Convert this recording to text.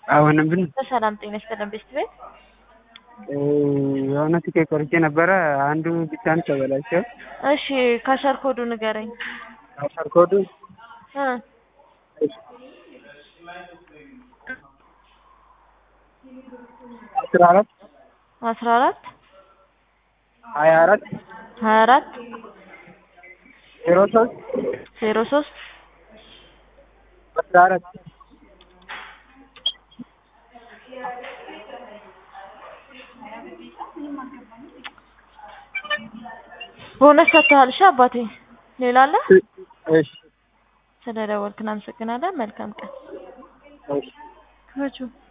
አሁንም ብን በሰላም ጤና ይስጥልን ቤስት ቤት የሆነ ትኬት ቆርጬ ነበረ። አንዱ ብቻ ነው ተበላሸው። እሺ ካሸር ኮዱ ንገረኝ አሸር ኮዱ እ አስራ አራት አስራ አራት ሀያ አራት ሀያ አራት ዜሮ ሶስት ዜሮ ሶስት አስራ አራት ቦነስ ሰጥተሃል። እሺ አባቴ ሌላ አለ? እሺ ስለደወልክ እናመሰግናለን። መልካም ቀን። እሺ መቹ